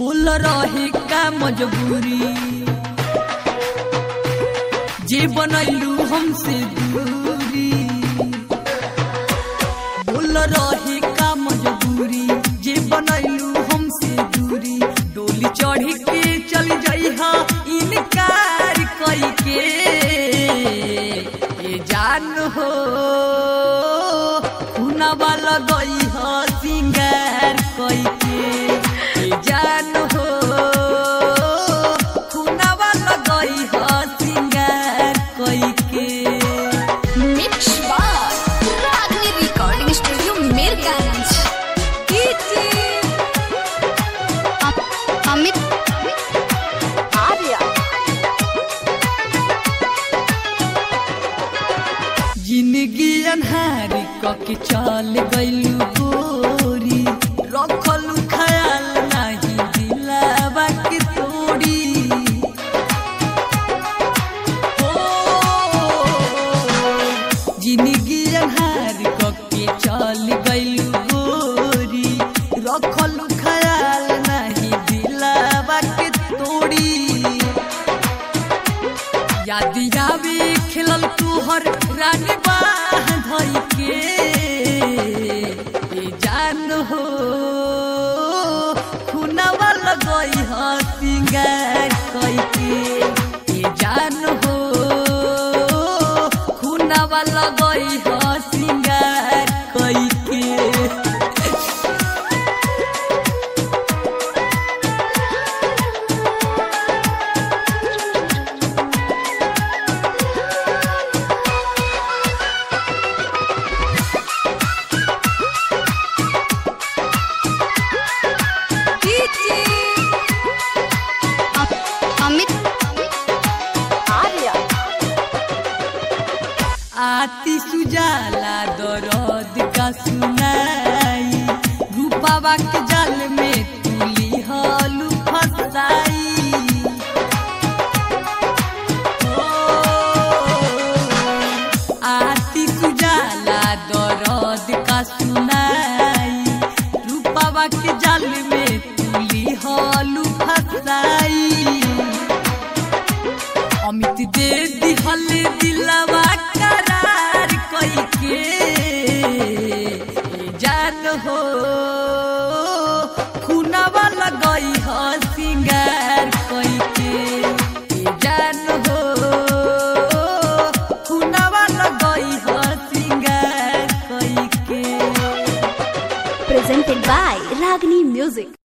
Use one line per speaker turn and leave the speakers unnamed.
बोल रहे का मजबूरी जे बनैलू हमसे दूरी बोल रहे का मजबूरी जे बनैलू हमसे दूरी डोली चढ़ के चल जइहा इनकार कई के ए जान हो खुनवा लगई ह सिंगार कई के ए जान हो खुनवा लगई ह सिंगार कई के
मिक्स बार रागनी रिकॉर्डिंग स्टूडियो मीरगंज अम- अमित आर्या
जिंदगी अन्हारी कके चल गइलू गोरी रखलू ख्याल नाही दिलावा के तोड़ी ओ, जिंदगी अन्हारी कके चल गइलू गोरी रखलू ख्याल नाही दिलावा के तोड़ी याद आवे खेलल तुहर रानी बाह धई के ए जान हो खुनवा लगई ह सिंगार कई के ए जान हो खुनवा लगई ह सिंगार कई के
अम- अमित आर्या
आती सुजाला दरद का सुनाई रूपावा के जाल में तुली हलू फसाई ओ, आती सुजाला दरद का सुनाई रूपावा के जाल में तुली हलू फसाई अमित दे दिहल दिलवा करार कई के ए जान हो खुनवा लगई ह सिंगार कई के ए जान हो खुनवा लगई ह सिंगार कई के
presented by Ragini Music.